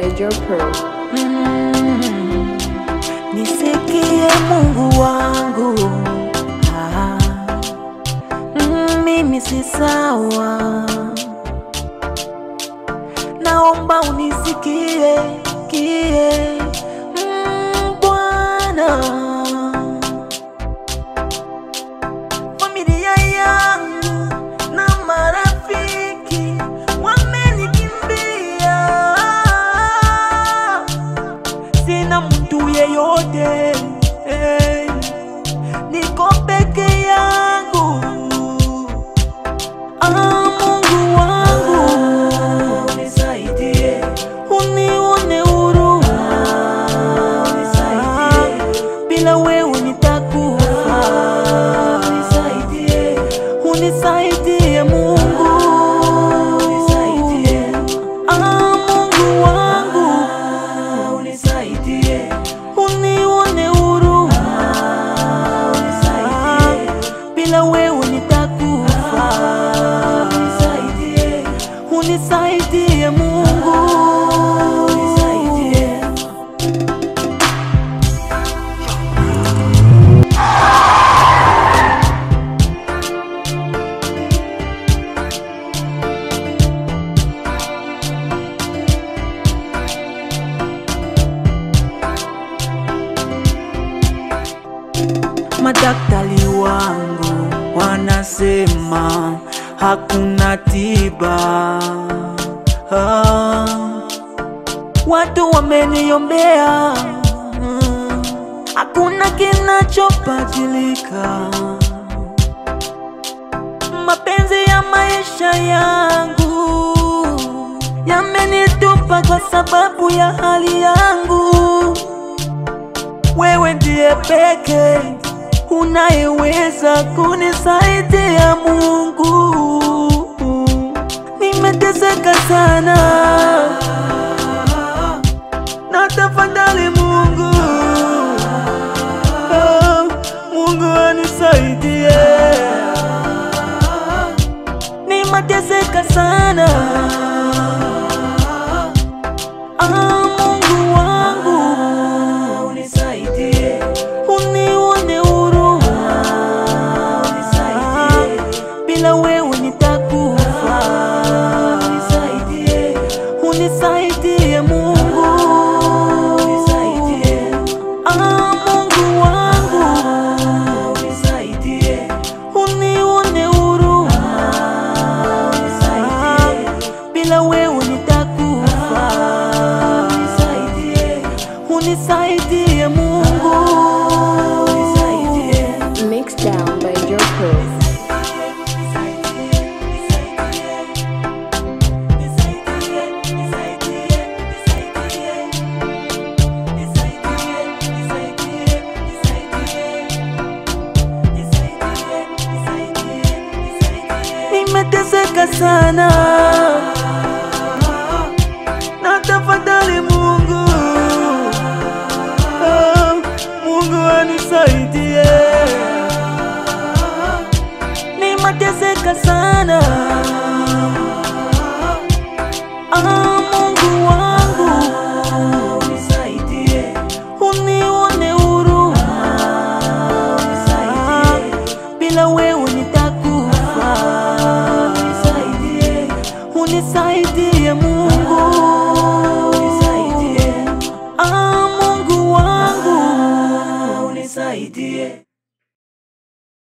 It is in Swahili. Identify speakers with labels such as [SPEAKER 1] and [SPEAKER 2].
[SPEAKER 1] by Joe Pro.
[SPEAKER 2] Mm, nisikie Mungu wangu ah, mm, mimi si sawa, naomba unisikie kie mm, Bwana familia yangu na marafiki wamenikimbia, sina mtu yeyote hey, niko peke yangu. Ah, Mungu wangu unisaidie, unione huruma, unisaidie, bila wewe nitakufa, unisaidie, unisaidie Mungu, unisaidie, ah, Mungu wangu unisaidie, unione huruma, unisaidie, bila wewe nitakufa, unisaidie, unisaidie Mungu, unisaidie. Madaktari wangu wanasema hakuna tiba. Ah, watu wameniombea, mm, hakuna kinachobadilika. Mapenzi ya maisha yangu yamenitupa kwa sababu ya hali yangu wewe ndiye peke unayeweza kunisaidia Mungu. Nimeteseka sana na tafadhali Mungu, oh, Mungu anisaidie. Nimeteseka sana Ah, Mungu wangu unisaidie, unione huruma, unisaidie, bila wewe nitakufa, unisaidie, unisaidie Mungu, unisaidie, ah, Mungu wangu unisaidie, unione huruma, unisaidie, bila wewe nitakufa, unisaidie, unisaidie Mungu, unisaidie.
[SPEAKER 1] Mixed down by Joe Pro.
[SPEAKER 2] Nimeteseka sana na tafadhali Mungu, oh, Mungu anisaidie. Nimeteseka sana